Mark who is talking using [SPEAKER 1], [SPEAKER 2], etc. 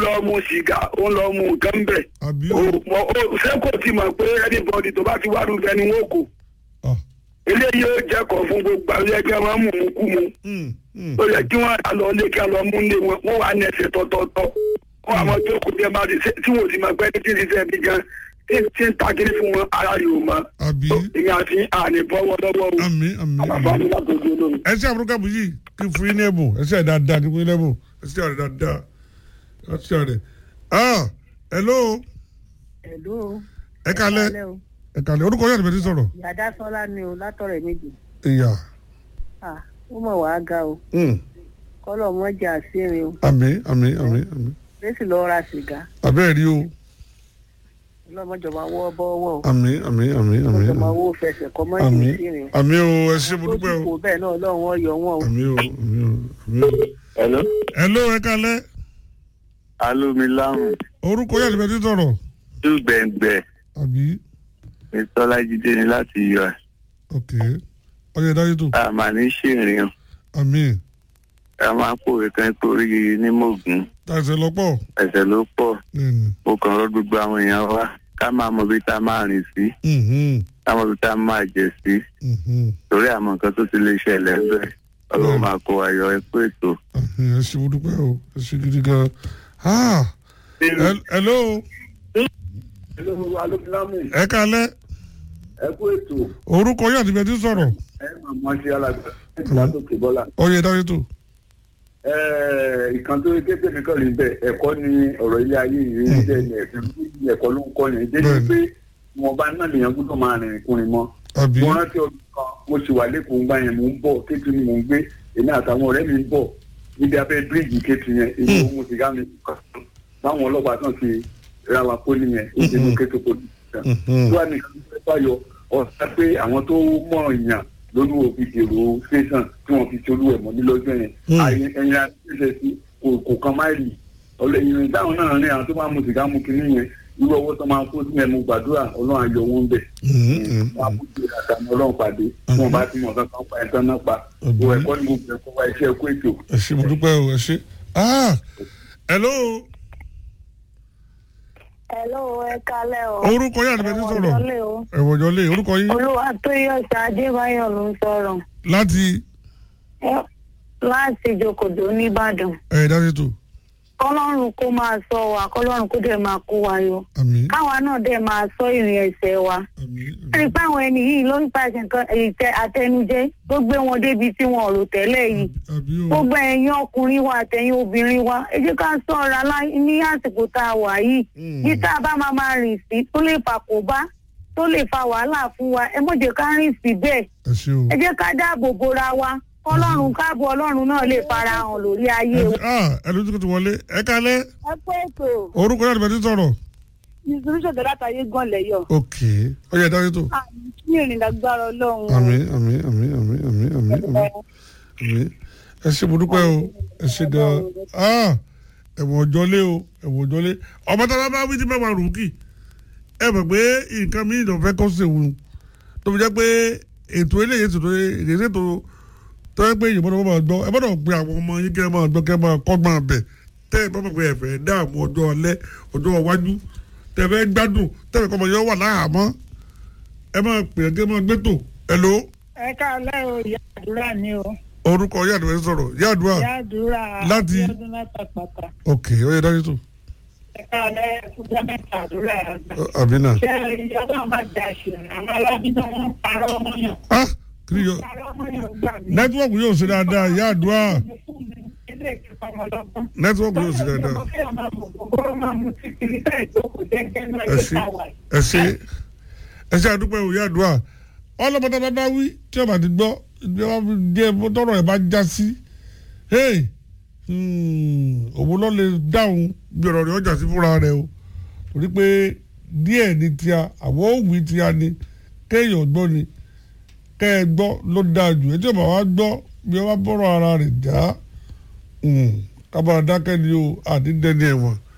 [SPEAKER 1] lọ mu sìgá ó ń lọ mu nǹkan bẹ̀.
[SPEAKER 2] àbí
[SPEAKER 1] o
[SPEAKER 2] o
[SPEAKER 1] mọ o ṣé kò tí mọ̀ pé anybody tó bá ti wá rúbẹ ni wọ́n kò.
[SPEAKER 2] Ah,
[SPEAKER 1] eléyìí ó jẹ́kọ̀ọ́ fún gbogbo àwọn ẹgbẹ́ wọn mú mú kú mu.
[SPEAKER 2] mm, mm.
[SPEAKER 1] ó yẹ kí wọ́n á lọ lé kí wọ́n lọ mú lé wọn wọ́n wà ní ẹsẹ̀ tọ́tọ́tọ́. wọ́n àwọn tó kù tẹ́ bá ti ṣe tí wọ́n ti mọ̀ pé tí ti ṣe bí gan tí tí ń ta kiri fún wọn ara yóò mọ̀.
[SPEAKER 2] àbí
[SPEAKER 1] èmi àti àní bọ́wọ́ lọ́wọ́ o.
[SPEAKER 2] àmì àmì
[SPEAKER 1] àbàbà
[SPEAKER 2] àmì
[SPEAKER 1] mi látọ̀jú olómi.
[SPEAKER 2] ẹ ṣe àbúrò kàbù yìí kí n fún yín ní ẹ̀bùn ẹ ṣe dáadáa kí n fún yín ní ẹ̀bùn ẹ ṣe àrẹ dáadáa ẹ ṣe àrẹ. ah hello
[SPEAKER 3] Hello.
[SPEAKER 2] ẹ kalẹ
[SPEAKER 3] Alẹ́ o.
[SPEAKER 2] ẹ kalẹ orúkọ yàrá ìbẹ̀rẹ̀ sọ̀rọ̀
[SPEAKER 3] Yàdá Sọ́lá ni o látọ̀rẹ̀ méjì.
[SPEAKER 2] ìyá
[SPEAKER 3] Ah, ó mọ̀ wá ga o.
[SPEAKER 2] mm,
[SPEAKER 3] Kọ́lọ̀ mọ́ jà sírin o.
[SPEAKER 2] àmì àmì àmì àmì
[SPEAKER 3] Lẹ́sì lọ ra sìgá.
[SPEAKER 2] abẹ́ẹ̀ rí o
[SPEAKER 3] Ọlọ́mọjọba wọ́ bọ́wọ́ o.
[SPEAKER 2] àmì àmì àmì àmì
[SPEAKER 3] Ọlọ́mọjọba
[SPEAKER 2] àmì
[SPEAKER 3] wọ́ fẹsẹ̀ kọ́ mọ́
[SPEAKER 2] àmì
[SPEAKER 3] jì sírin.
[SPEAKER 2] àmì o ẹ ṣe mo
[SPEAKER 3] Ó
[SPEAKER 2] dúpẹ́
[SPEAKER 3] sì
[SPEAKER 2] o
[SPEAKER 3] kò bẹ́ẹ̀ náà Ọlọ́run ọ̀yọ́ wọn o.
[SPEAKER 2] àmì o àmì o àmì o.
[SPEAKER 1] Hello.
[SPEAKER 2] hello ẹ kalẹ
[SPEAKER 1] alomilamu
[SPEAKER 2] orúkọ yàrá ìbẹ̀rẹ̀ sọ̀rọ̀
[SPEAKER 1] dùgbẹ̀ngbẹ̀
[SPEAKER 2] àbí
[SPEAKER 1] ìtọ́lájídé ni láti yọ ẹ̀.
[SPEAKER 2] ok ọyọ ìdájọ́ tó
[SPEAKER 1] a máa ní ṣèrìn o
[SPEAKER 2] àmì
[SPEAKER 1] a máa ń pòwe kan torí ní mògùn
[SPEAKER 2] tàṣẹ lọ́pọ̀
[SPEAKER 1] ẹ̀sẹ̀ ló pọ̀
[SPEAKER 2] nínú
[SPEAKER 1] mo kàn rọ́ gbogbo àwọn èèyàn wa ká máa mọ bí tá a máa rìn sí
[SPEAKER 2] mhm,
[SPEAKER 1] ká mọ bí tá a máa jẹ sí
[SPEAKER 2] mhm.
[SPEAKER 1] torí àmọ́ nǹkan tó ti lè ṣẹlẹ̀ bẹ́ẹ̀ ọlọ́run máa kó ayọ̀ ẹ pé ètò.
[SPEAKER 2] ẹ ṣe mo dúpẹ́ o ẹ ṣe gidi gan ah hel- hello
[SPEAKER 1] alomilamu
[SPEAKER 2] ẹ kalẹ
[SPEAKER 1] ẹ kú ètò
[SPEAKER 2] orúkọ yàrá ìbẹ̀rẹ̀ sọ̀rọ̀
[SPEAKER 1] ẹ máa mọ sí alága látòkè bọ́lá.
[SPEAKER 2] ọyọ ìdájọ́ tó
[SPEAKER 1] ìkan tó kéde mi kàn lè bẹ ẹ̀kọ́ ni ọ̀rọ̀ ilé ayé yìí ń jẹ́ ní ẹ̀sìn ẹ̀kọ́ ló ń kọ́ yẹn débi
[SPEAKER 2] Bẹ́ẹ̀ni.
[SPEAKER 1] pé wọn bá náà lèèyàn gbọ́dọ̀ máa rìn ìkùnrin mọ́.
[SPEAKER 2] àbí
[SPEAKER 1] mo rántí ọdún kan mo sì wà lẹ́kọ̀ọ́ ń gbà yẹn mò ń bọ̀ kétu ni mò ń gbé èmi àtàwọn ọ̀rẹ́ mi ń bọ̀ níbi abẹ́ bíríìjì kétu yẹn èyí ò mú sìgá mi kàn báwọn ọlọ́pàá náà ti ra wa pólì yẹn èyí ló kétu pólì yẹn.
[SPEAKER 2] Mhm.
[SPEAKER 1] tó wà ní ìfẹ́ fàyọ ọ̀sán pé àwọn tó mọ̀ èèyàn lórí òfin èrò station tí wọ́n fi ṣolú ẹ̀ mọ́ ní lọ́jọ́ yẹn
[SPEAKER 2] Hmm.
[SPEAKER 1] àyè ẹ̀yìn àti sí kò kò kan máìlì ọ̀lẹ́yìn táwọn náà ní àwọn tó máa mu sìgá mu kínní yẹn irú ọwọ́ tó máa kó sí ẹ̀mú gbàdúrà ọlọ́run ayọ̀ wọn bẹ̀
[SPEAKER 2] Mhm, mhm.
[SPEAKER 1] wọn á kú sí àtàwọn ọlọ́run pàdé tí wọ́n bá ti mọ̀ kankan pa ẹ̀tàn náà pa
[SPEAKER 2] Àbí.
[SPEAKER 1] o ẹ̀kọ́ ni mo bẹ̀ kó wa iṣẹ́ ẹ̀kọ́ ètò.
[SPEAKER 2] ẹ ṣe mo dúpẹ́ o ẹ ṣe ah hello
[SPEAKER 3] Hello, ẹ kalẹ́ o.
[SPEAKER 2] orúkọ yàrá ìbẹ̀rẹ̀ sọ̀rọ̀
[SPEAKER 3] Ọ̀dọ́lé o.
[SPEAKER 2] ẹ̀wọ̀jọ́ lé orúkọ yín
[SPEAKER 3] Olúwa tó yọ̀ sí Adébáyọ̀ ló ń sọ̀rọ̀.
[SPEAKER 2] láti
[SPEAKER 3] Ẹ- Láti Jòkòdó nìbàdàn.
[SPEAKER 2] ẹ̀ ìdájọ́ tó
[SPEAKER 3] Kọ́lọ́run kó máa sọ wa, kọ́lọ́run kó dẹ̀ máa kó wa yọ.
[SPEAKER 2] àmì
[SPEAKER 3] Káwa náà dẹ̀ máa sọ ìrìn ẹsẹ̀ wa.
[SPEAKER 2] àmì
[SPEAKER 3] rí pé àwọn ẹni yìí ló ń pàṣẹ nǹkan ìtẹ àtẹnujẹ tó gbé wọn débi tí wọn ò rò tẹ́lẹ̀ yìí
[SPEAKER 2] àbí o
[SPEAKER 3] gbogbo ẹ̀yin ọkùnrin wa àtẹ̀yin obìnrin wa ẹ jẹ́ ká ṣọ́ra lá- ní àsìkò tá a wà yìí
[SPEAKER 2] Mm.
[SPEAKER 3] bí tá a bá máa máa rìn sí tó lè fà kó bá tó lè fa wàhálà fún wa ẹ mọ̀ jẹ́ ká rìn sí bẹ́ẹ̀
[SPEAKER 2] ẹ ṣe o
[SPEAKER 3] ẹ jẹ́ ká dáàbò bora wa kọ́lọ́run káàbọ̀ ọlọ́run náà lè fara hàn lórí ayé
[SPEAKER 2] ẹ
[SPEAKER 3] wa.
[SPEAKER 2] ah ẹ lójú kò ti wọlé ẹ kalẹ
[SPEAKER 3] ẹ pé ètò
[SPEAKER 2] orúkọ yàrá ìbẹ̀rẹ̀ sọ̀rọ̀
[SPEAKER 3] ìṣòro látàyé gan lẹ́yọ̀
[SPEAKER 2] ok ọyọ ìdájọ́ tó
[SPEAKER 3] ní ìrìn lágbára ọlọ́run
[SPEAKER 2] àmì àmì àmì àmì àmì àmì àmì àmì ẹ ṣe mo dúpẹ́ o ẹ ṣe gan ah ẹ̀wọ̀n ọjọ́lé o ẹ̀wọ̀n ọjọ́lé ọmọ tó bá bá wí tí bá wà rúkì ẹ mọ̀ pé nǹkan mi ìdọ̀ fẹ́ kọ́ sí òun tó fi jẹ́ pé ètò eléyìí ètò èdè ètò tó yẹ pé ìyẹn bọ́dọ̀ máa gbọ́ ẹ bọ́dọ̀ pe àwọn ọmọ yín kẹ́ ẹ máa gbọ́ kẹ́ ẹ máa kọ́gbọ́n abẹ tẹ́ ẹ bá mọ̀ pé ẹ fẹ́ dáàmú ọjọ́ alẹ́ ọjọ́ iwájú tẹ́ ẹ fẹ́ gbádùn tẹ́ ẹ fẹ́ kọ́ ọmọ yẹn wà láhàámọ́ ẹ máa pè é kẹ́ ẹ máa gbé tò ẹ lò ó
[SPEAKER 3] ẹ káàlẹ́ o ìyá àdúrà ni o
[SPEAKER 2] orúkọ yàdùn ẹ sọ̀rọ̀ yàdùn à
[SPEAKER 3] ìyá àdúrà
[SPEAKER 2] Láti-
[SPEAKER 3] ọdún látàpàtà
[SPEAKER 2] ok ó yẹ dájú tó
[SPEAKER 3] ẹ káàlẹ́ ẹkúndé mẹ́ta àdúrà àgbà.
[SPEAKER 2] àbí náà
[SPEAKER 3] ṣé ìyá náà máa dà ṣe àwọn alábí náà wọ́n parọ́ ọmọ yàn
[SPEAKER 2] ah kí ni yọ
[SPEAKER 3] parọ́ ọmọ yàn gbà mí.
[SPEAKER 2] nẹ́tíwọ́ọ̀kì yóò ṣe dáadáa yàdùn à
[SPEAKER 3] ilé ìkẹfà ọmọlọ́gbọ́n.
[SPEAKER 2] nẹ́tíwọ́ọ̀kì yóò ṣe dáadáa
[SPEAKER 3] ọmọ fẹ́ máa mọ̀ gbogbo máa mú sí kiri tá ìjókòó jẹ́gẹ́ náà
[SPEAKER 2] ẹ
[SPEAKER 3] ló
[SPEAKER 2] ṣe
[SPEAKER 3] ta wà.
[SPEAKER 2] ẹ ṣe ẹ ṣe àdúpẹ́ òye àdúrà ọlọ́mọdé bá bá wí tí ọba ti gbọ́ ìgbé wa fi dé tọrọ ẹ̀ bá já sí hey hmm, òun lọ lè dáhùn bí ọ̀rọ̀ rẹ̀ ọjà sí fúnra rẹ̀ o torí pé díẹ̀ ní tíya àwọn òwì tíya ni kéèyàn gbọ́ ni kẹ́ ẹ gbọ́ ló dáa jù ẹ tí ọba wa gbọ́ bí ọba bọ́rọ̀ ara rẹ̀ já kábàárà dákẹ́ ni o àdídẹ́ni ẹ̀wọ̀n